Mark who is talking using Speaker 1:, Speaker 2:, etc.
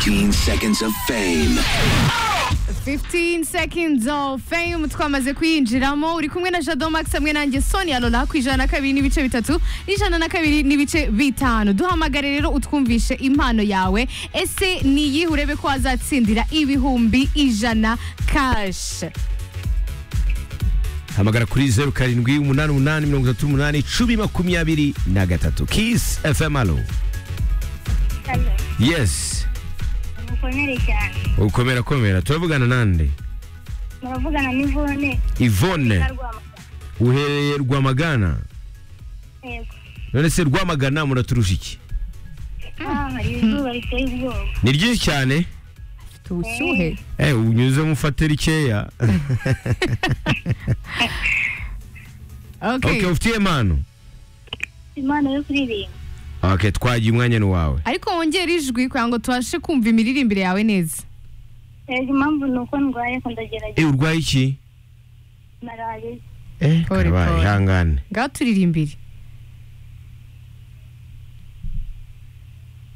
Speaker 1: 15 seconds of fame.
Speaker 2: 15 seconds of fame twamaze kuyinjiramo uri kumwe na Jado Max hamwe nanjye Sonia Lola ku ijana na kabiri n'ibice bitatu n'ijana na kabiri n'ibice bitanu duhamagare rero utwumvishe impano yawe ese niyihe urebe ko wazatsindira ibihumbi ijana cash
Speaker 3: hamagara kuri zeru karindwi umunani umunani mirongo itatu umunani icumi makumyabiri na gatatu kiss fm alo
Speaker 4: Halo,
Speaker 3: yes
Speaker 4: mukomere cyane
Speaker 3: ukomera komera turavugana nande
Speaker 4: muravugana n'ivone
Speaker 3: ivone
Speaker 4: na Rwamagana.
Speaker 3: uherereye rwamagana
Speaker 4: Yego.
Speaker 3: none se rwamagana muraturusha iki
Speaker 4: Ah, hari izuba riteye ubwoba
Speaker 3: ni ryinshi cyane
Speaker 2: tubushyuhe
Speaker 3: eh unyuze mufate rikeya
Speaker 2: okay.
Speaker 3: okay ufitiye impano
Speaker 4: impano yo kuririmba
Speaker 3: okay twagiye umwanya ni wawe
Speaker 2: ariko wongera ijwi kugira ngo tubashe kumva imiririmbire yawe neza
Speaker 4: rero impamvu ni uko ndwaye ko ndagerageza
Speaker 3: eh urwaye iki
Speaker 4: malariya
Speaker 3: eh
Speaker 2: Pole,
Speaker 3: karabaye
Speaker 2: pole.
Speaker 3: ihangane
Speaker 2: ngaho turirimbire